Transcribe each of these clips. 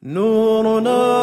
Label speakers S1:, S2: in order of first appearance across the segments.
S1: نورنا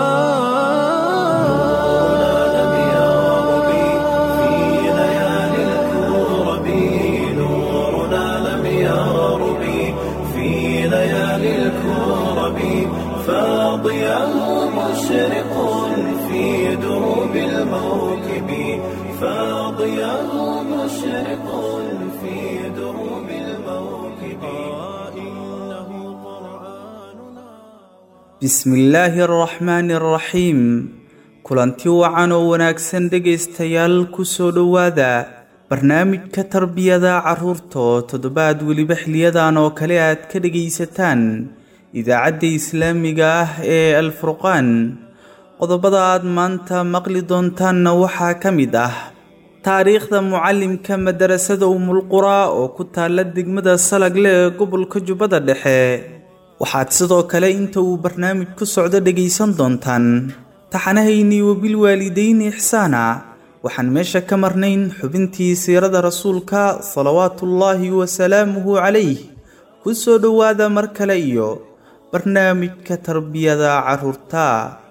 S1: لم يغرب في ليالي الكرب نورنا لم يغرب في ليالي الكرب فاضيا مشرق في دروب الموكب فاضيا مشرق في دروب الموكب إنه قرآننا
S2: bismillaahi araxmaani araxiim kulanti wacan oo wanaagsan dhegaystayaal kusoo dhowaada barnaamijka tarbiyada carruurta oo toddobaad weliba xiliyadan oo kale aad ka dhegaysataan idaacadda islaamiga ah ee alfurqaan qodobada aad maanta maqli doontaanna waxaa ka mid ah taariikhda mucallimka madarasada umulquraa oo ku taalla degmada salagle ee gobolka jubbada dhexe waxaad sidoo kale inta uu barnaamij ku socdo dhegaysan doontaan taxanahaynii wabilwaalidayni ixsaana waxaan meesha ka marnayn xubintii siirada rasuulka salawaatullaahi wasalaamuhu calayh ku soo dhowaada mar kale iyo barnaamijka tarbiyada carruurta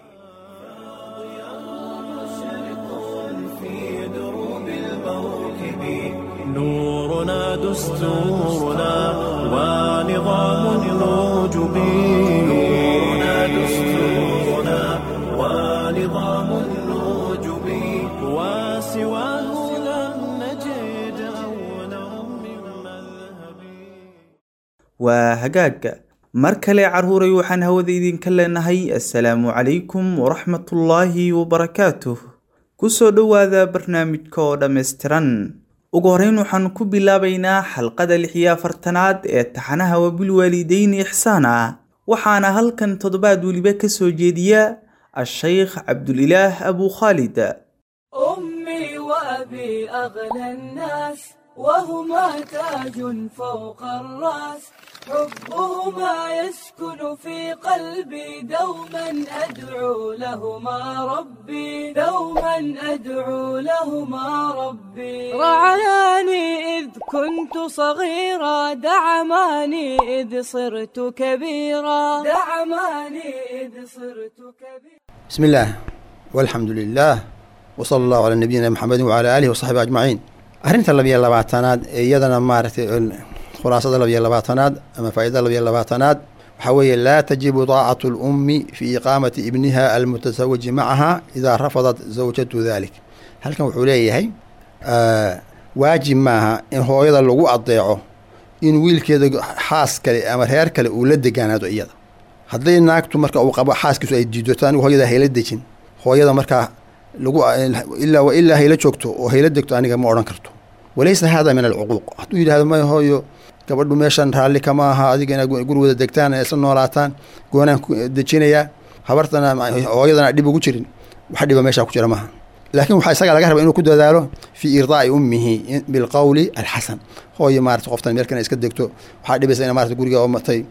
S1: في دروب الموكب نورنا دستورنا ونظام الوجب نورنا دستورنا ونظام الوجب وسواه لم نجد أولا من مذهب
S2: waa hagaag mar kale carruuray waxaan hawada idinka leenahay assalaamu calaykum waraxmatullaahi wabarakaatuh ku soo dhowaada barnaamijka oo dhammaystiran ugu horreyn waxaan ku bilaabaynaa xalqada lix iyo afartanaad ee taxanaha wabilwaalidayni ixsaana waxaana halkan toddobaad weliba ka soo jeediya a-shaykh cabdulilaah abuu khaalid
S3: أمي وأبي أغلى الناس وهما تاج فوق الرأس حبهما يسكن في قلبي دوما أدعو لهما ربي دوما أدعو لهما ربي رعاني إذ كنت صغيرا دعماني إذ صرت كبيرا دعماني إذ صرت كبيرا
S4: بسم الله والحمد لله وصلى الله على نبينا محمد وعلى آله وصحبه أجمعين arrinta labiyo labaatanaad ee iyadana maaragtay khulaasada labiyo labaatanaad ama faa'idada labiyo labaatanaad waxaa weeye laa tajibu daacatu lummi fi iqaamati ibniha almutasawaji macaha idaa rafadat zawjatu dalik halkan wuxuu leeyahay waajib maaha in hooyada lagu adeeco in wiilkeeda xaas kale ama reer kale uu la degaanaado iyada hadday naagtu marka uu qabo xaaskiisu ay diidoto anigu hooyada hayla dejin hooyada markaa lagu ilaa wa ilaa hayla joogto oo hayla degto aniga ma odhan karto walaysa hada min alcuquuq hadduu yidhahdo may hooyo gabadhu meeshan raalli kama aha adiga inaad guri wada degtaan ee isla noolaataan goonaan ku dejinayaa habartana hooyadana dhib ugu jirin wax dhiba meeshaa ku jira maaha laakiin waxaa isaga laga raba inuu ku dadaalo fii irdaa'i ummihi bilqowli alxasan hooyo maarata qoftan meel kana iska degto waxaa dhibaysa ina marata guriga oo matay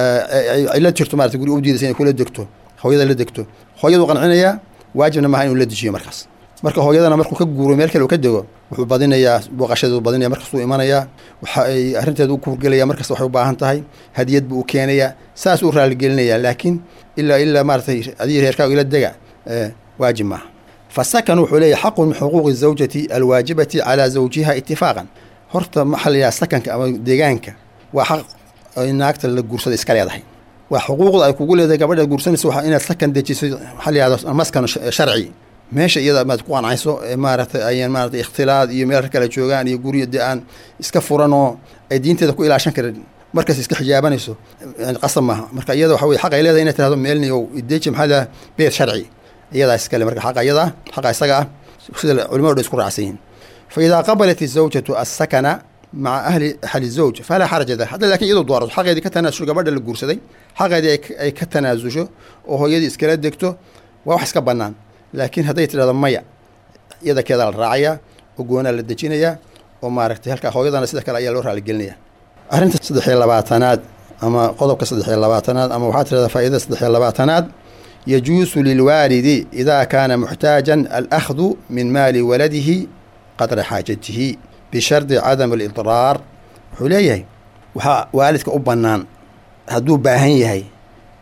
S4: ay la jirto marata guriga u diidaysa inay kula degto hooyada la degto hooyadu qancinayaa waajibna maaha inuu la dejiyo markaas marka hooyadana markuu ka guuro meel kale uu ka dego wuxuu badinayaa booqashadeedu badinaya markastuu imanayaa waxa ay arrinteedu u kuurgelaya markasta waxay u baahan tahay hadiyad buu u keenayaa saas uu raaligelinayaa laakiin ilaa ilaa maaratay adii reerkaaga ila dega waajib maaha fasakan wuxuu leeyahy xaqun min xuquuqi zawjati alwaajibati calaa zawjiha itifaaqan horta maxaa la yidhaha sakanka ama deegaanka waa xaq ay naagta la guursada iska leedahay waa xuquuqda ay kugu leedahay gabadha guursanaysa waa inaad sakan dejiso maxaa la yihahda maskan sharci meesha iyada maad ku qancayso ee maaragtay ayaan maaratay ikhtilaad iyo meel kale joogaan iyo guryo dee aan iska furan oo ay diinteeda ku ilaashan karin markas iska xijaabanayso yani qasab maaha marka iyada waxa weye xaq ay leedahay inay tirahdo meelni o ideji maxaa la beed sharci iyadaa iskale marka xaqa iyada xaqa isaga ah sida culimadu dhan isku raacsan yihiin fa idaa qabalat izawjatu assakana maca ahli ahli zawj falaa xaraja da hadda lakin iyadoo doorato xaqeedii ka tanaasusho gabadha la guursaday xaqeedii ay ka tanaasusho oo hooyadii iskala degto waa wax iska bannaan laakiin hadday tidhahdo maya iyada keedaa la raacayaa oo goonaa la dejinayaa oo maaragtay halkaa hooyadana sida kale ayaa loo raaligelinaya arrinta saddex iyo labaatanaad ama qodobka saddex iyo labaatanaad ama waxaa tirahdaa faa'idada saddex iyo labaatanaad yajuusu lilwaalidi idaa kaana muxtaajan alahdu min maali waladihi qadra xaajatihi bishardi cadam alidraar wuxuu leeyahay waxaa waalidka u bannaan hadduu baahan yahay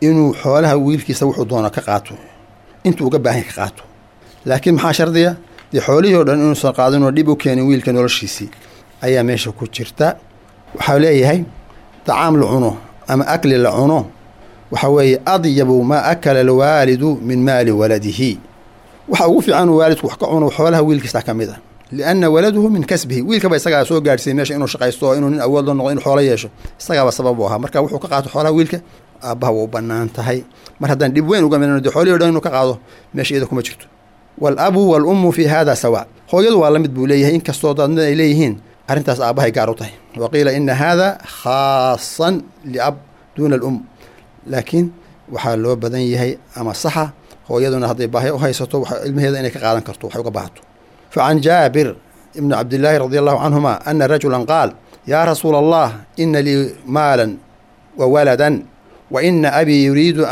S4: inuu xoolaha wiilkiisa wuxuu doono ka qaato intuu uga baahan ka qaato laakiin maxaa shardiya dee xoolihii o dhan inuusan qaadinoo dhib u keenin wiilka noloshiisii ayaa meesha ku jirta waxaa leeyahay dacaam la cuno ama akli la cuno waxaa weeye adyabu maa akala alwaalidu min maali waladihi waxa ugu fiican uu waalidku wax ka cuno xoolaha wiilkiisa ka mid a lianna waladuhu min kasbihi wiilkaba isagaa soo gaadhsiiyey meesha inuu shaqaysto oo inuu nin awood la noqdo inuu xoolo yeesho isagaaba sabab u ahaa marka wuxuu ka qaato xoolaha wiilka aabbaha waa u bannaan tahay mar haddaan dhib weyn uga midno dee xoolihii o dhan inuu ka qaado meesha iyada kuma jirto waalabu waalummu fi hada sawa hooyadu waa la mid buu leeyahay inkastoo dadna ay leeyihiin arrintaas aabbahay gaar u tahay wa qiila ina hada khaasan liab duuna alum laakiin waxaa loo badan yahay ama saxa hooyaduna hadday baahi u haysato ilmaheeda inay ka qaadan karto waxay uga baahato facan jaabir ibni cabdillaahi radi allahu canhuma ana rajulan qaal yaa rasuula allah ina lii maalan wa waladan wa ina abii yuriidu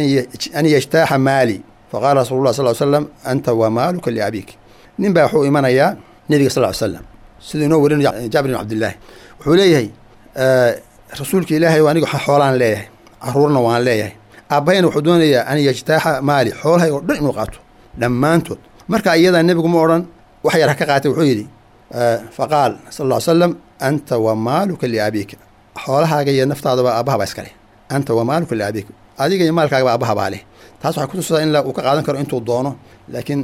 S4: an yajtaaxa maali faqaala rasulu lah sal slam anta wa maaluka liabiik nin baa wuxuu imanayaa nebiga sal slam siduu inoo warin jaabir ibn cabdillaahi wuxuu leeyahay rasuulka ilaahay aniga xoolaan leeyahay caruurna waan leeyahay aabbahayna wuxuu doonayaa an yajtaaxa maali xoolahay oo dhan inuu qaato dhammaantood marka iyadaa nebigu ma odhan wax yar ha ka qaatay wuxuu yidhi faqaal sal ll ly slam anta wa maaluka liabiika xoolahaaga iyo naftaadaba aabbahabaa iskale anta wa maaluka liabiika adiga iyo maalkaagaba aabbahabaa leh taas waxay kutusadaa in uu ka qaadan karo intuu doono laakiin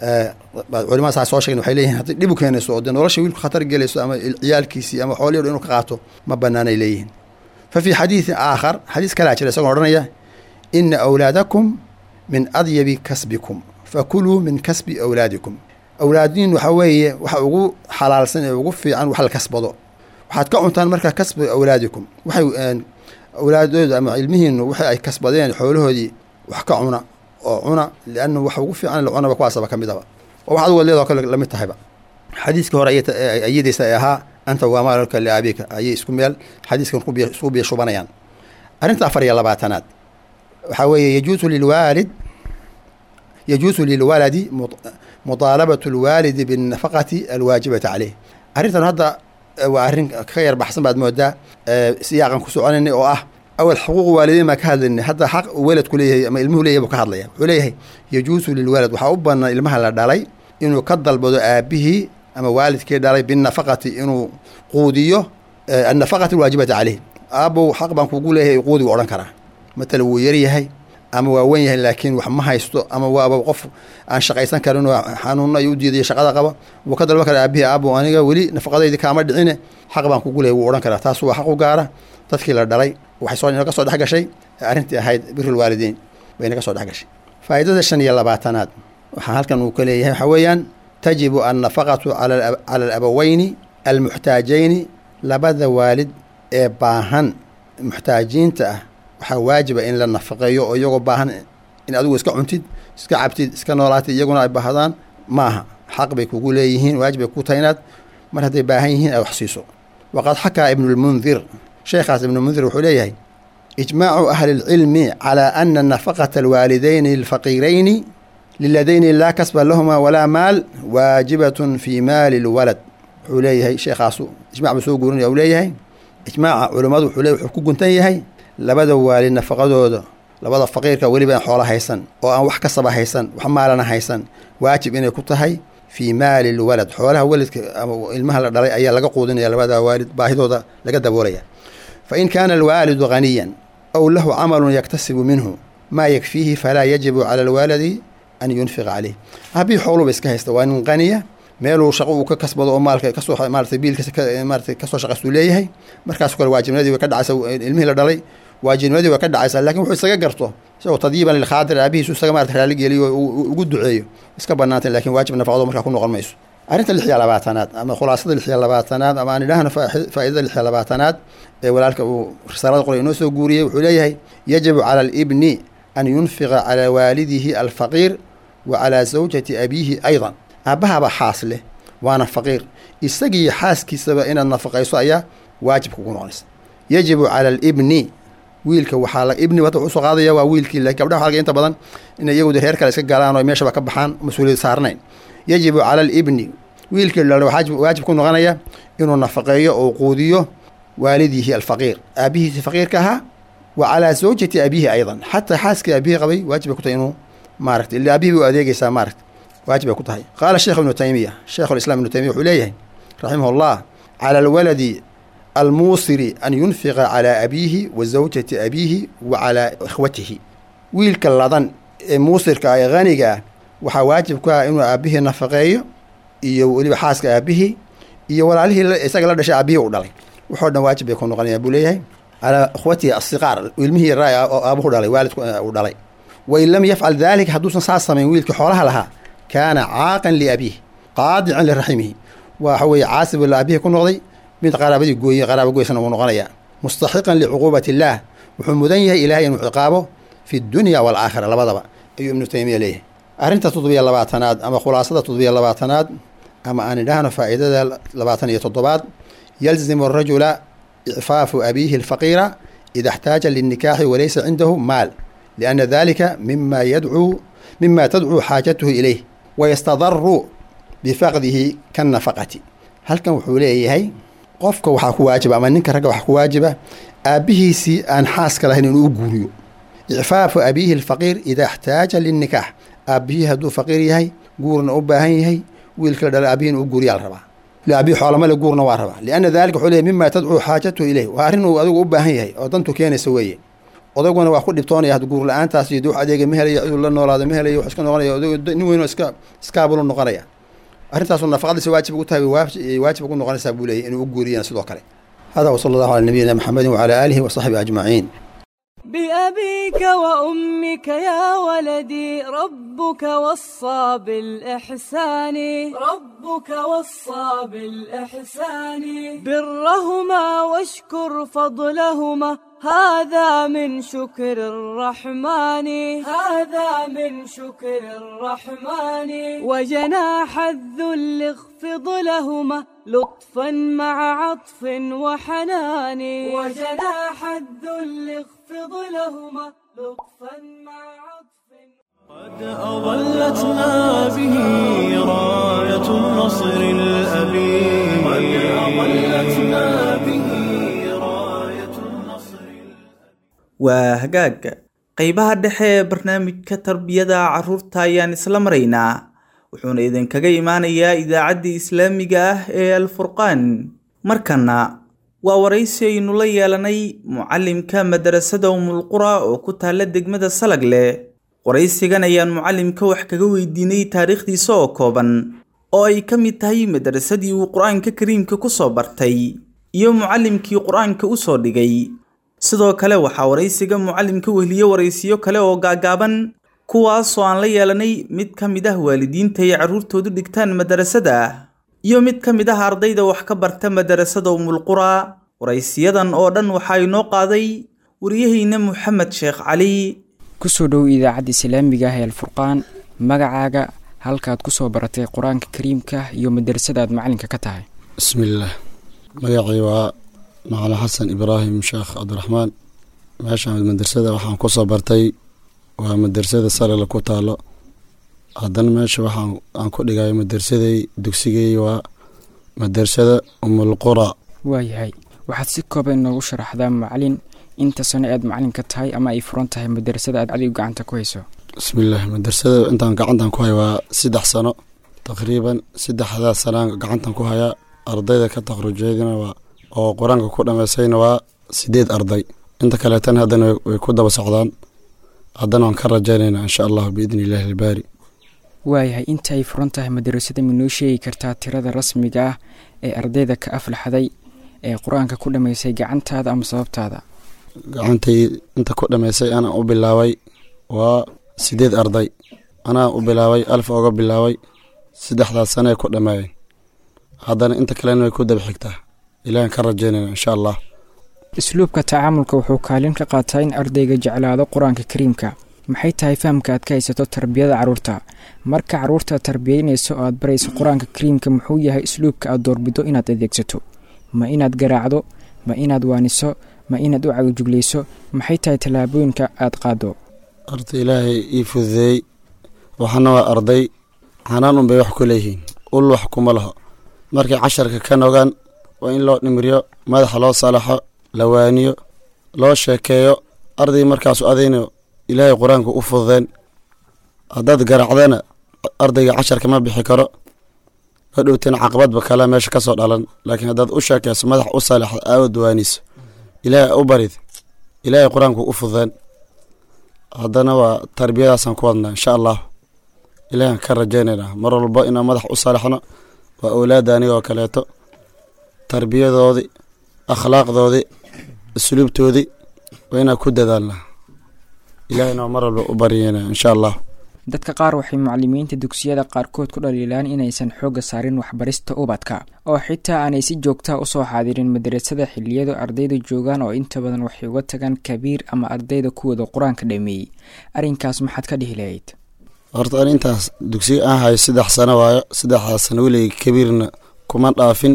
S4: culimada saa soo sheegen waxay leeyihin haddii dhib u keenayso oo dee nolosha wiilku khatar gelayso ama ciyaalkiisii ama xoolihii o dhan inuu ka qaato ma banaanay leeyihiin fa fii xadiidin aakhar xadiis kalaa jira isagoo odhanaya ina awlaadakum min adyabi kasbikum fakuluu min kasbi awlaadikum awlaadiin waxaa weeye waxa ugu xalaalsan ee ugu fiican wax la kasbado waxaad ka cuntaan markaa kasbi awlaadikum waxay awlaadooda ama ilmihiinu waxa ay kasbadeen xoolahoodii wax ka cuna oo cuna lianna waxa ugu fiican la cunaba kuwaasaba ka midaba oo wax adugo leedoo kale lamid tahayba xadiiskii hore ayadaysa ee ahaa anta waa maalka liaabika ayay isku meel xadiiskan isku biyo shubanayaan arrinta afar iyo labaatanaad waxaa weeye yajuusu lilwaalid yajuusu lilwaladi mutaalabatu lwaalidi binnafaqati alwaajibati caleyh arrintan hadda waa arrin ka yar baxsan baad moodaa siyaaqan ku soconaynay oo ah awal xuquuq waalidiin baan ka hadlaynay hadda xaq uu weladku leeyahay ama ilmuhu leeyahay buu ka hadlaya wuxuu leeyahay yajuusu lilwalad waxaa u bannaan ilmaha la dhalay inuu ka dalbado aabihii ama waalidkii dhalay binnafaqati inuu quudiyo annafaqati alwaajibati caleyh aabow xaq baan kugu leeyahay quudi wuu odhan karaa matala wuu yaryahay ama waa wen yahay laakiin wax ma haysto ama waaba qof aan shaqaysan karin oo xanuuno ay u diidayo shaqada qaba wuu ka dalban karaa aabihii aabow aniga weli nafaqadaydi kaama dhicine xaq baan kugu leeyahy wuu odhan karaa taas waa xaq u gaara dadkii la dhalay waxay soo inaga soo dhex gashay arrintii ahayd birul waalidiin bay inaga soo dhex gashay faa'idada shan iyo labaatanaad waxaa halkan uu ka leeyahay waxaa weeyaan tajibu annafaqatu cala alabaweyni almuxtaajayni labada waalid ee baahan muxtaajiinta ah waxaa waajiba in la nafaqeeyo oo iyagoo baahan in adigu iska cuntid iska cabtid iska noolaatid iyaguna ay baahdaan maaha xaq bay kugu leeyihiin waajib bay ku tahay inaad mar hadday baahan yihiin aad wax siiso waqad xakaa ibnulmundir sheekhaas ibnulmundir wuxuu leeyahay ijmaacu ahli lcilmi calaa ana nafaqata alwaalidayni alfaqiirayni liladayni laa kasba lahuma walaa maal waajibatun fii maali lwalad wuxuu leeyahay sheekhaasu ijmac buu soo guurinaya uu leeyahay ijmaaca culummadu wuxuu leeyahy wuxuu ku guntan yahay labada waalid nafaqadooda labada faqiirka weliba aan xoolo haysan oo aan wax kasaba haysan wax maalana haysan waajib inay ku tahay fii maali lwalad xoolaha waladka ama ilmaha la dhalay ayaa laga quudinaya labada waalid baahidooda laga daboolaya fa in kaana alwaalidu haniyan aw lahu camalun yaktasibu minhu maa yakfiihi falaa yajibu cala alwaaladi an yunfiqa caleyh habii xooluba iska haysta waa nin qaniya meeluu shaqo uu ka kasbado oo maalka kasoo maarata biilkiisa maarata kasoo shaqaystuu leeyahay markaas kale waajibnimadii way ka dhacaysa ilmihii la dhalay waajibnimadii way ka dhacaysaa lakin wuxuu isaga garto isagoo tadyiiban lilkhaadir aabihiisu isaga marata raali geliyo ugu duceeyo iska banaantay lakin waajib nafaqado markaa ku noqon mayso arrinta lix iyo labaatanaad ama khulaasada lix iyo labaatanaad ama aan idhaahno faa'idada lix iyo labaatanaad ee walaalka uu risaalada qoray inoo soo guuriyey wuxuu leeyahay yajibu cala alibni an yunfiqa calaa waalidihi alfaqiir wa calaa zawjati abiihi aydan aabbahaaba xaas leh waana faqiir isagii xaaskiisaba inaad nafaqayso ayaa waajib kugu noqonaysa yajibu cala alibni wiilka waxaa la ibni hadda wuxuu soo qaadaya waa wiilkii laakiin gabdhaha waxaa laga inta badan inay iyagu reer kale iska galaan oo meeshaba ka baxaan mas-uuliyad saarnayn yajibu cala alibni wiilkii dhale waxaa waajib ku noqonaya inuu nafaqeeyo oo quudiyo waalidihi alfaqiir aabihiisi faqiirka ahaa wa calaa zawjati abiihi aydan xataa xaaskii aabihii qabay waajib bay ku tahay inuu maaragta ila aabihii bay u adeegeysaa maaragta waajib bay ku tahay qaala sheekh ibnu taymiya sheekhu lislam ibnu taymiya wuxuu leeyahay raximah allah cala alwaladi almuusiri an yunfiqa calaa abiihi wa zawjati abiihi wa calaa ikhwatihi wiilka ladan ee muusirka ah ee haniga ah waxaa waajib ku ah inuu aabihii nafaqeeyo iyo weliba xaaska aabihii iyo walaalihii isaga la dhashay aabihii u dhalay waxoo dhan waajib bay ku noqonayaan buu leeyahay calaa ikhwatihi asiqaar ilmihii raa oo aabuhu dhalay waalidku uu dhalay wain lam yafcal daalika hadduusan saas samayn wiilkii xoolaha lahaa kaana caaqan liabiih qaadican liraximihi waxa weeye caasi buu la aabihii ku noqday mid qaraabadii gooye qaraaba goysana wuu noqonayaa mustaxiqan licuquubati illaah wuxuu mudan yahay ilaahay inuu ciqaabo fi dunya waalaakhira labadaba ayuu ibnu taymiya leeyahay arrinta toddobiyo labaatanaad ama khulaasada toddobiyo labaatanaad ama aan idhaahno faa'iidada labaatan iyo toddobaad yalzimu arajula icfaafu abiihi alfaqiira ida اxtaaja linikaaxi walaysa cindahu maal lianna dalika mima yadcuu mima tadcuu xaajatuhu ilayh wayastadaru bifaqdihi kannafaqati halkan wuxuu leeyahay qofka waxaa ku waajiba ama ninka ragga waxaa ku waajiba aabbihiisii aan xaaska lahayn inuu u guuriyo icfaafu abiihi alfaqiir ida اxtaaja linikaax aabbihii hadduu faqiir yahay guurna u baahan yahay wiilka la dhala aabihiin u guuriyaa la rabaa aabihi xoolamale guurna waa rabaa lianna dalika wuxuu leeyahy mima tadcuu xaajatuhu ileyh waa arrin uu adigu u baahan yahay oo dantu keenaysa weeye odaguna waa ku dhibtoonaya had guur la-aantaas iyo dux adeega ma helayo ciduu la noolaado ma helayo wax iska noqonaya nin weynoo iska iskaabulu noqonaya arrintaasu nafaqadiisa waajib ugu tahay waajib ugu noqonaysaa buu leeyahy inuu u guuriyaan sidoo kale hada wsala allahu cala nabiyina maxamedin wacala aalihi wasaxbihi ajmaciin
S3: بأبيك وأمك يا ولدي ربك وصى بالإحسان ربك وصى بالإحسان برهما واشكر فضلهما هذا من شكر الرحمن هذا من شكر الرحمن وجناح الذل اخفض لهما لطفا مع عطف وحنان وجناح الذل اخفض لهما لطفا مع عطف
S1: قد أظلتنا به راية النصر الأبي قد أظلتنا به راية النصر
S2: waa hagaag qeybaha dhexe ee barnaamijka tarbiyada carruurta ayaan isla maraynaa wuxuuna idinkaga imaanayaa idaacaddii islaamiga ah ee alfurqaan markana waa waraysi aynu la yeelanay mucallimka madarasada umulqura oo ku taalla degmada salagle waraysigan ayaan mucallimka wax kaga weydiinay taariikhdiisa oo kooban oo ay ka mid tahay madarasadii uu qur-aanka kariimka ku soo bartay iyo mucallimkii qur-aanka u soo dhigay sidoo kale waxaa waraysiga mucallimka wehliye waraysiyo kale oo gaagaaban kuwaasoo aan la yeelanay mid ka mid ah waalidiinta ay carruurtoodu dhigtaan madarasada iyo mid ka mid ah ardayda wax ka barta madarasada umulqura waraysiyadan oo dhan waxaa inoo qaaday waryahayna moxamed sheekh cali
S5: kusoo dhow idaacadda islaamiga ah ee alfurqaan magacaaga halkaad kusoo baratay qur-aanka kariimka iyo madarasada aad macalinka ka tahay
S6: bismillaah magacii waa macalin xasan ibraahim sheekh cabdiraxmaan meeshaan madrasada waxaan kusoo bartay waa madrasada salala ku taalo haddana meesha waxaan aan ku dhigay madarsaday dugsigay waa madrasada umulqura
S5: waayahay waxaad si kooban inoogu sharaxdaa macalin inta sano aad macalin ka tahay ama ay furan tahay madarasada aad adigu gacanta ku hayso
S6: bismillaah madrasada intaan gacantan ku haya waa saddex sano taqriiban saddexdaas sanaan gacantan ku hayaa ardayda ka takrujeedina waa oo qur-aanka ku dhammaysayna waa sideed arday inta kaleetana haddana way ku daba socdaan haddana waan ka rajaynaynaa insha allahu biidni illaahi albaari
S5: waayahay inta ay furan tahay madarasada minoo sheegi kartaa tirada rasmiga ah ee ardayda ka aflaxday ee qur-aanka ku dhammaysay gacantaada ama sababtaada
S6: gacantay inta ku dhammaysay anaa u bilaabay waa sideed arday anaa u bilaabay alfa oga bilaabay saddexdaas sanee ku dhammeeyeen haddana inta kalena way ku daba xigtaa ilahan ka rajaynayna insha allah
S5: isluubka tacaamulka wuxuu kaalin ka qaataa in ardayga jeclaado qur-aanka kariimka maxay tahay fahamka aad ka haysato tarbiyada carruurta marka carruurta tarbiyaynayso oo aad barayso qur-aanka kariimka muxuu yahay isluubka aad doorbido inaad adeegsato ma inaad garaacdo ma inaad waaniso ma inaad u cagajuglayso maxay tahay tallaabooyinka aad qaado
S6: horta ilaahay ii fududeeyey waxana waa arday xanaan unbay wax ku leeyihiin ul wax kuma laho markay casharka ka nogaan waa in loo dhimriyo madaxa loo salaxo la waaniyo loo sheekeeyo arday markaasu adayna ilaahay qur-aanka u fududeen haddaad garacdana ardayga casharka ma bixi karo hadhowtana caqabadba kale meesha ka soo dhalan laakiin haddaad u sheekayso madax u saalixda aawad waaniso ilaahay u barid ilaahay qur-aanku u fududeen haddana waa tarbiyadaasaan ku wadnaa insha allah ilaahan ka rajaynaynaa mar walba inaan madax u saalixno waa awlaadda aniga oo kaleeto tarbiyadoodii akhlaaqdoodii asluubtoodii waa inaan ku dadaalnaa ilaahayna waa mar walba u baryeynaa insha allah
S5: dadka qaar waxay macalimiinta dugsiyada qaarkood ku dhaliilaan inaysan xoogga saarin waxbarista ubadka oo xitaa aanay si joogtaa usoo xaadirin madarasada xiliyadu ardayda joogaan oo inta badan waxay uga tagaan kabiir ama ardayda kuwooda qur-aanka dhameeyey arrinkaas maxaad ka dhihi lahayd
S6: horta an intaas dugsiga aan hayo saddex sano waayo saddexdaas sano weligay kabiirna kuma dhaafin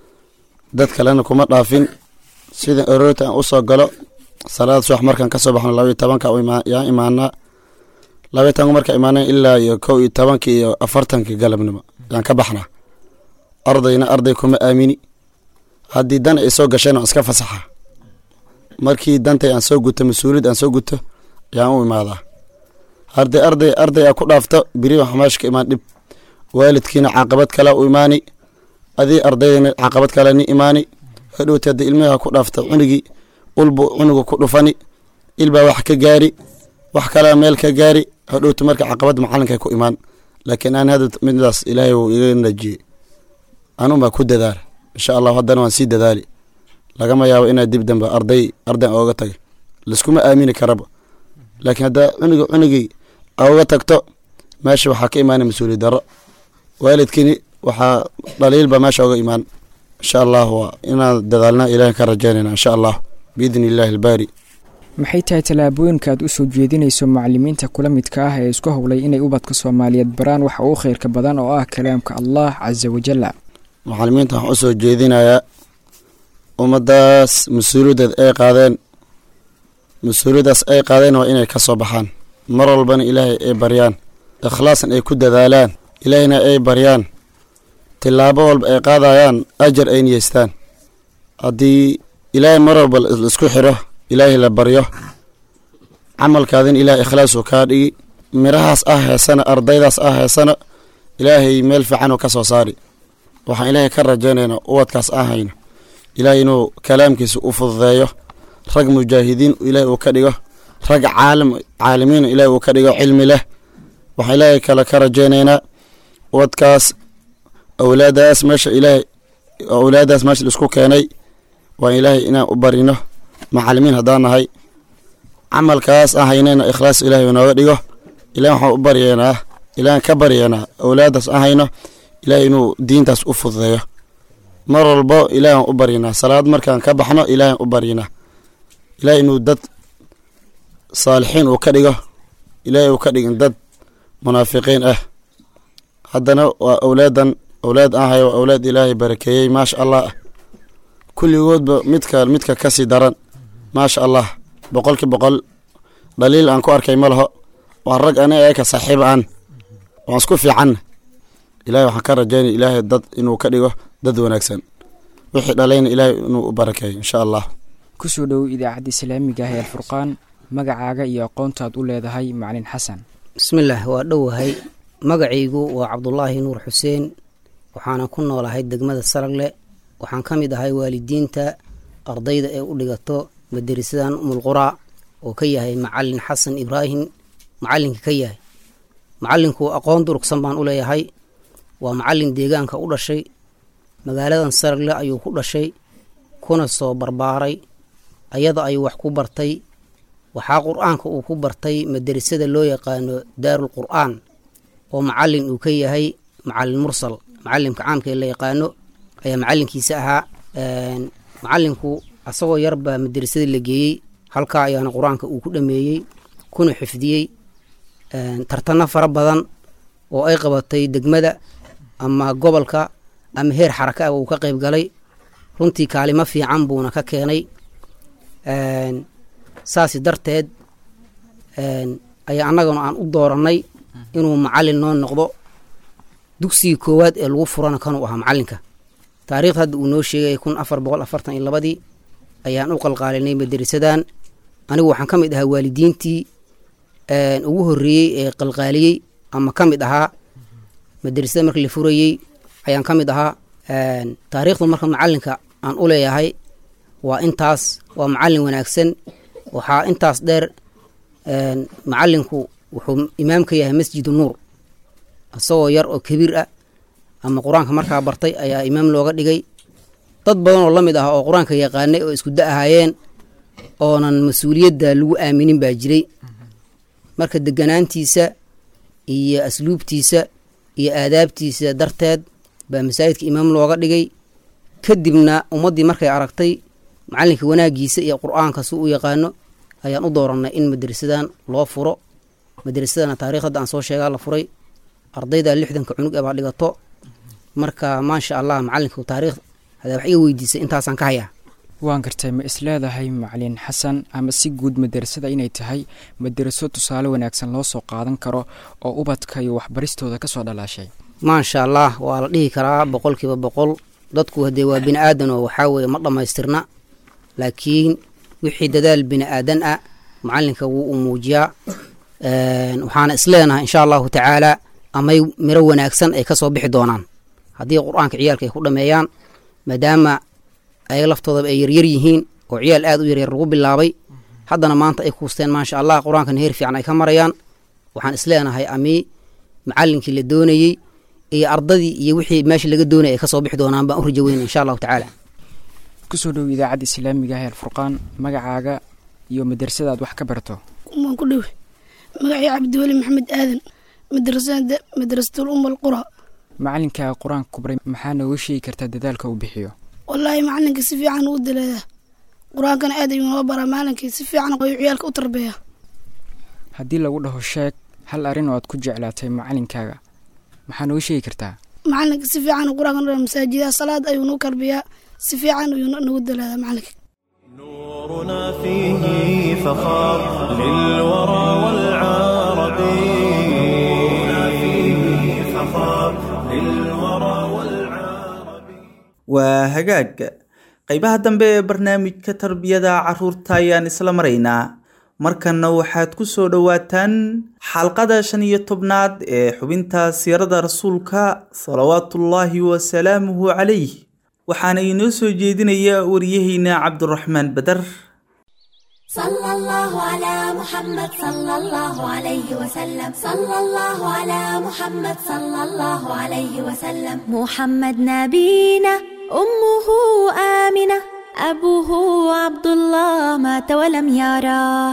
S6: dad kalena kuma dhaafin sida aroorta aan usoo galo salaada subax markaan kasoo baxno labaiyo tobanka yaan imaanaa labaiyo tobanka marka imaana ilaa iyo kow iyo tobanka iyo afartanka galabnimo yaan ka baxnaa ardayna arday kuma aamini haddii dan ay soo gasheen aan iska fasaxa markii dantay aan soo guto mas-uuliyad aan soo guto yaan u imaadaa arday arday arday aa ku dhaafto beri waxa meesha ka imaan dhib waalidkiina caqabad kale u imaani adii ardaydana caqabad kale ni imaani hadhowti haddii ilmihi ku dhaafto cunugii ulbu cunuga ku dhufani ilbaa wax ka gaari wax kalea meel ka gaari hadhowti marka caqabad macalinka ku imaan laakiin aan hadda midaas ilaahay uu iga najiyey anunbaa ku dadaala insha allahu haddana waan sii dadaali lagama yaabo inaa dib dambe arday arday ooga taga laiskuma aamini karaba laakiin haddaa cunuga cunugii oga tagto meesha waxaa ka imaana mas-uuliyad daro waalidkiini waxaa dhaliilba meesha oga imaan insha allah waa inaan dadaalna ilahan ka rajaynayna insha allah biidni illaahi albaari
S5: maxay tahay tallaabooyinka aad u soo jeedinayso macalimiinta kula midka ah ee isku howlay inay ubadka soomaaliyeed baraan waxa uu khayrka badan oo ah kalaamka allah casa wajalla
S6: macalimiinta waxaan usoo jeedinayaa ummaddaas mas-uuliyaddeed ay qaadeen mas-uuliyaddaas ay qaadeen waa inay ka soo baxaan mar walbana ilaahay ay baryaan ikhlaasna ay ku dadaalaan ilaahayna ay baryaan tillaabo walba ay qaadayaan ajar ay niyeystaan haddii ilaahay mar walba laisku xiro ilaahay la baryo camalkaadin ilahay ikhlaasuu kaa dhigi mirahaas ah heesana ardaydaas ah heesana ilaahay meel fiicanuu ka soo saari waxaan ilaahay ka rajaynaynaa ubadkaas aan hayno ilaahay inuu kalaamkiisa u fududeeyo rag mujaahidiin ilaahay uu ka dhigo rag caalim caalimiin ilaahay uu ka dhigo cilmi leh waxaan ilaahay kale ka rajaynaynaa ubadkaas awlaadaas meesha ilaahay awlaadaas meesha laisku keenay waan ilaahay inaan u barino macalimiin haddaan nahay camalkaas aan haynayna ikhlaas ilaahay inooga dhigo ilahay waxaan u baryeynaa ilahan ka baryeynaa awlaadaas aan hayno ilaahay inuu diintaas u fududeeyo mar walbo ilaahan u baryinaa salaad markaan ka baxno ilaahan u baryinaa ilaahay inuu dad saalixiin uu ka dhigo ilaahay uu ka dhigin dad munaafiqiin ah haddana waa awlaadan awlaad aan hayo waa awlaad ilaahay barakeeyey maasha allah kulligoodba midka midka kasii daran maasha allah boqolki boqol dhaliil aan ku arkay ma laho waa rag ani eeka saaxiib aan waan isku fiicanna ilahay waxaan ka rajaynaya ilaahay dad inuu ka dhigo dad wanaagsan wixii dhalayna ilaahay inuu u barakeeyo insha allah
S5: kusoo dhowow idaacadda islaamiga ah ee alfurqaan magacaaga iyo aqoontaad u leedahay macalin xasan
S7: bismillaah waa dhowahay magacaygu waa cabdulaahi nuur xuseen waxaana ku noolahay degmada saragle waxaan ka mid ahay waalidiinta ardayda ee u dhigato madarisadan umulquraa oo ka yahay macalin xasan ibraahim macalinka ka yahay macalinku aqoon durugsan baan u leeyahay waa macalin deegaanka u dhashay magaaladan saragle ayuu ku dhashay kuna soo barbaaray ayada ayuu wax ku bartay waxaa qur-aanka uu ku bartay madarasada loo yaqaano daarul qur-aan oo macalin uu ka yahay macalin mursal macalimka caamka ee la yaqaano ayaa macalinkiisa ahaa macalinku asagoo yarbaa madarasada la geeyey halkaa ayaana qur-aanka uu ku dhameeyey kuna xifdiyey tartano fara badan oo ay qabatay degmada ama gobolka ama heer xaraka ah uu ka qayb galay runtii kaalimo fiican buuna ka keenay saasi darteed ayaa annagana aan u doorannay inuu macalin noo noqdo dugsigii koowaad ee lagu furana kanuu ahaa macalinka taariikhda hadda uu noo sheegaya kun afar boqol afartan iyo labadii ayaan u qalqaalinay madarisadan anigu waxaan ka mid ahaa waalidiintii ugu horreeyey ee qalqaaliyey ama ka mid ahaa madrasada marka la furayey ayaan ka mid ahaa taariikhdu marka macalinka aan u leeyahay waa intaas waa macalin wanaagsan waxaa intaas dheer macalinku wuxuu imaam ka yahay masjidu nuur isagoo yar oo kabiir ah ama qur-aanka markaa bartay ayaa imaam looga dhigay dad badan oo la mid ah oo qur-aanka yaqaanay oo isku da ahaayeen oonan mas-uuliyadda lagu aaminin baa jiray marka deganaantiisa iyo asluubtiisa iyo aadaabtiisa darteed baa masaajidka imaam looga dhigay kadibna ummaddii markay aragtay macalinka wanaagiisa iyo qur-aanka si u yaqaano ayaan u dooranay in madrasadan loo furo madrasadana taarikh hadda aan soo sheegaa la furay ardayda lixdanka cunug ee baa dhigato marka maasha allah macalinka taariikh hadaa wax iga weydiisay intaasaan ka hayaa
S5: waan gartay ma isleedahay macalin xasan ama si guud madarasada inay tahay madaraso tusaale wanaagsan loo soo qaadan karo oo ubadka iyo waxbaristooda kasoo dhalaashay
S7: maasha allah waa la dhihi karaa boqolkiiba boqol dadku hadee waa bini aadan oo waxaa weeye ma dhammaystirna laakiin wixii dadaal bini aadan ah macalinka wuu u muujiyaa waxaana isleenahay insha allahu tacaala amay miro wanaagsan ay kasoo bixi doonaan haddii qur-aanka ciyaalka ay ku dhameeyaan maadaama ayaga laftoodaba ay yaryar yihiin oo ciyaal aad u yaryar lagu bilaabay haddana maanta ay kuusteen maasha allah qur-aankana heer fiican ay ka marayaan waxaan isleenahay ami macalinkii la doonayey iyo ardadii iyo wixii meesha laga doonaya ay kasoo bixi doonaan baan u rajo weyn insha allahu tacaala
S5: kusoo dhow idaacadda islaamiga ah alfurqaan magacaaga iyo madrasada aad wax ka barto
S8: waan ku dhowe magacii cabdiweli maxamed aadan madrasada madrasatul um alqura
S5: macalinka qur-aanka kubray maxaa nooga sheegi kartaa dadaalka uu bixiyo
S8: wallaahi macalinka si fiican uu daleedaa qur-aankana aad ayuu noo baraa maalinkii si fiican ayuu ciyaalka u tarbeeya
S5: haddii lagu dhaho sheeg hal arrin oo aad ku jeclaatay macalinkaaga maxaa nooga sheegi kartaa
S8: macalinka si fiican qur-aanka noo masaajidaha salaad ayuu noo karbiyaa si fiican ayuu nagu daleedaa macalinka
S1: نورنا فيه فخار للورى والعرب نورنا فيه فخار للورى والعرب
S2: waa hagaag qaybaha dambe ee barnaamijka tarbiyada caruurta ayaan isla maraynaa markanna waxaad ku soo dhowaataan xalqada shan iyo tobnaad ee xubinta siirada rasuulka salawaatullaahi wasalaamuhu calayh waxaana inoo soo jeedinaya wariyaheyna cabdiraxmaan badar
S9: صلى الله على محمد صلى الله عليه وسلم صلى الله على محمد صلى الله عليه وسلم محمد نبينا أمه آمنة أبوه عبد الله مات ولم يراه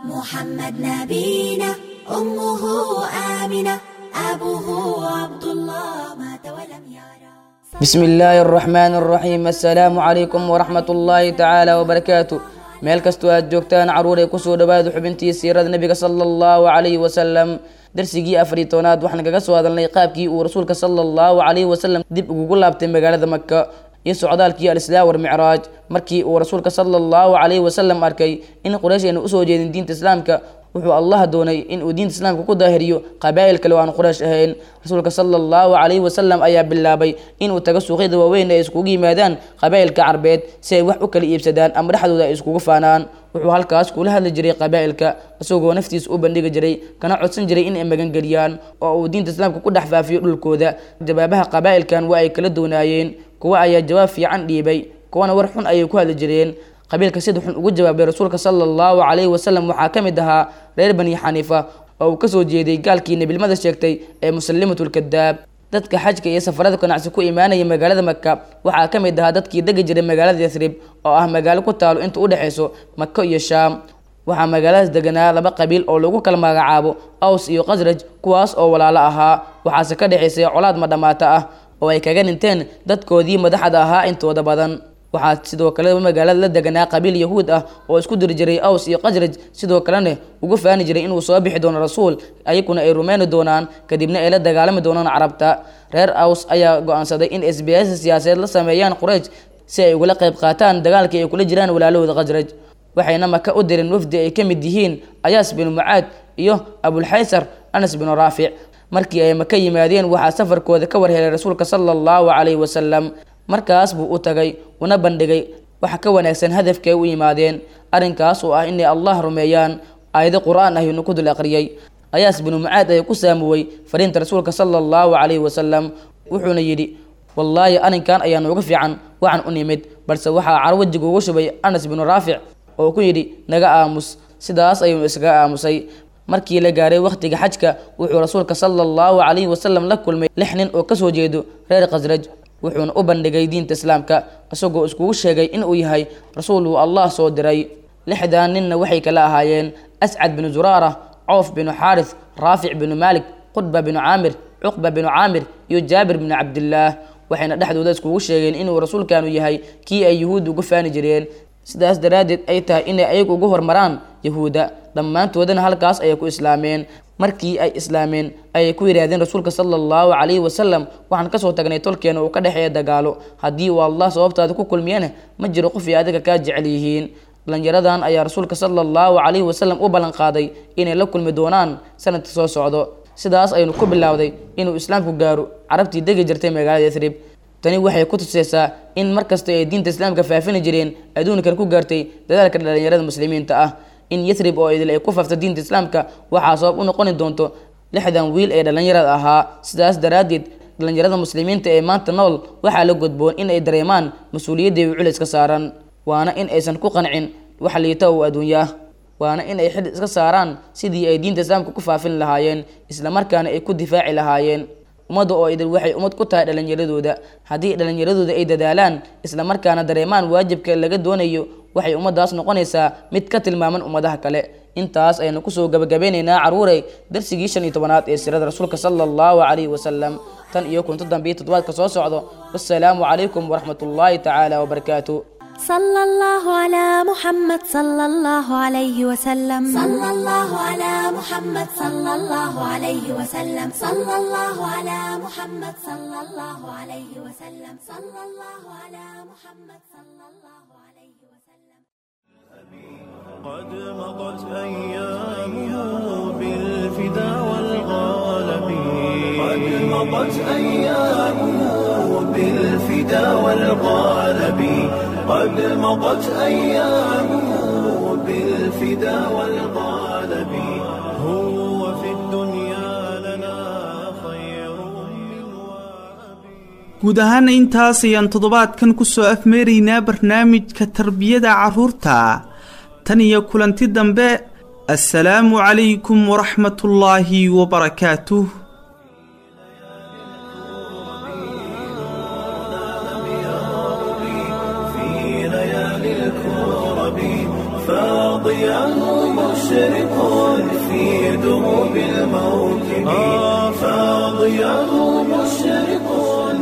S9: محمد نبينا أمه آمنة أبوه عبد الله مات ولم يراه
S10: بسم الله الرحمن الرحيم السلام عليكم ورحمة الله تعالى وبركاته meel kastoo aad joogtaan caruuray kusoo dhawaada xubintii siirada nebiga sala allahu calayhi wasalam darsigii afariy tobnaad waxaan kaga soo hadalnay qaabkii uu rasuulka sala allahu calayhi wasalam dib ugugu laabtay magaalada maka iyo socdaalkii alislaam walmicraaj markii uu rasuulka sala allahu calayhi wasalam arkay in quraysh ayna usoo jeedin diinta islaamka wuxuu allah doonay in uu diinta islaamka ku daahiriyo qabaa'il kale oo aan quraysh ahayn rasuulka sala allahu calayhi wasalam ayaa bilaabay inuu tago suuqyada waaweyn ay iskugu yimaadaan qabaa'ilka carbeed si ay wax u kala iibsadaan ama dhexdooda ay iskugu faanaan wuxuu halkaas kula hadli jiray qabaa'ilka isagoo naftiisa u bandhigi jiray kana codsan jiray in ay magangeliyaan oo uu diinta islaamka ku dhex faafiyo dhulkooda jawaabaha qabaa'ilkan waa ay kala doonaayeen kuwa ayaa jawaab fiican dhiibay kuwana war xun ayay ku hadli jireen qabiilka sida xun ugu jawaabay rasuulka sala allahu calayhi wasalam waxaa ka mid ahaa reer bani xaniifa oo uu kasoo jeeday gaalkii nebilmada sheegtay ee musalimatulkadaab dadka xajka iyo safarada ganacsi ku imaanaya magaalada maka waxaa ka mid ahaa dadkii degi jiray magaalada yasrib oo ah magaalo ku taalo inta u dhexayso mako iyo shaam waxaa magaaladaas deganaa laba qabiil oo lagu kala magacaabo aws iyo khasraj kuwaas oo walaalo ahaa waxaase ka dhexaysay colaad madhamaata ah oo ay kaga dhinteen dadkoodii madaxda ahaa intooda badan waxaa sidoo kale magaalada la deganaa qabiil yahuud ah oo isku diri jiray aws iyo khasraj sidoo kalena ugu faani jiray inuu soo bixi doono rasuul ayaguna ay rumeyni doonaan kadibna ay la dagaalami doonaan carabta reer aws ayaa go-aansaday in sbiyaasa siyaasadeed la sameeyaan quraysh si ay ugala qayb qaataan dagaalkii ay kula jiraan walaalahooda khasraj waxayna maka u direen wafdi ay ka mid yihiin ayaas binu mucaad iyo abulxaysar anas binu raafic markii ay maka yimaadeen waxaa safarkooda ka warhelay rasuulka sala allahu calayhi wasalam markaas buu u tagay una bandhigay waxa ka wanaagsan hadafka ay u yimaadeen arrinkaas oo ah inay allah rumeeyaan aayado qur-aan ah inu ku dul aqriyay ayaas binu mucaad ayaa ku saamuwey fariinta rasuulka sala allahu calayhi wasalam wuxuuna yidhi wallaahi arrinkan ayaa nooga fiican waxaan u nimid balse waxaa caro wejiga ugu shubay anas binu raafic oo ku yidhi naga aamus sidaas ayuunu iskaga aamusay markii la gaaray wakhtiga xajka wuxuu rasuulka sala allahu calayhi wasalam la kulmay lix nin oo kasoo jeedo reer khasraj wuxuuna u bandhigay diinta islaamka isagoo iskugu sheegay inuu yahay rasuul uu allah soo diray lixdan ninna waxay kala ahaayeen ascad binu zuraara coof binu xaaris raafic binu maalik qudba binu caamir cuqba binu caamir iyo jaabir binu cabdillaah waxayna dhexdooda iskugu sheegeen inuu rasuulkanu yahay kii ay yuhuudda ugu faani jireen sidaas daraaddeed ay tahay inay ayagu ugu hormaraan yahuudda dhammaantoodana halkaas ayay ku islaameen markii ay islaameen ayay ku yidhaahdeen rasuulka sala allahu calayhi wasalam waxaan kasoo tagnay tolkeena uu ka dhexeeya dagaalo haddii uu allah sababtaada ku kulmiyana ma jiro qof ay adiga kaa jecel yihiin dhalinyaradan ayaa rasuulka sala allahu calayhi wasalam u ballan qaaday inay la kulmi doonaan sanadka soo socdo sidaas aynu ku bilowday inuu islaamku gaaro carabtii degi jirtay magaalada yathrib tani waxay ku tuseysaa in markasta ay diinta islaamka faafini jireen adduunkan ku gaartay dadaalka dhalinyarada muslimiinta ah in yathrib oo idil ay ku faafta diinta islaamka waxaa sabab u noqoni doonto lixdan wiil ee dhalinyarada ahaa sidaas daraaddeed dhalinyarada muslimiinta ee maanta nool waxaa la godboon in ay dareemaan mas-uuliyadday u culis ka saaran waana in aysan ku qancin wax liita oo adduunyaah waana in ay xil iska saaraan sidii ay diinta islaamka ku faafin lahaayeen islamarkaana ay ku difaaci lahaayeen ummadda oo idil waxay ummad ku tahay dhalinyaradooda haddii dhalinyaradooda ay dadaalaan islamarkaana dareemaan waajibka laga doonayo waxay ummaddaas noqonaysaa mid ka tilmaaman ummadaha kale intaas aynu kusoo gabagabeynaynaa caruurey darsigii shan iyo tobanaad ee sirada rasuulka sala allahu calayhi wasalam tan iyo kunto dambiyo toddobaadka soo socdo wassalaamu calaykum waraxmat ullaahi tacaala wabarakaatu
S9: صلى الله على محمد صلى الله عليه وسلم صلى الله على محمد صلى الله عليه وسلم صلى الله على محمد صلى الله عليه وسلم صلى الله على محمد صلى الله عليه وسلم
S1: قد مضت أيامه بالفدا والغالب قد مضت أيامه بالفدا والغالب قد مضت أيامه بالفدا والغالب هو في الدنيا لنا خير من
S2: guud ahaana intaas ayaan toddobaadkan kusoo afmeeraynaa barnaamijka tarbiyada carruurta tan iyo kulanti dambe assalaamu calaykum waraxmatullaahi wabarakaatuh
S1: في ليالي الكرب فاضياه مشرق في دروب الموكب فاضياه مشرق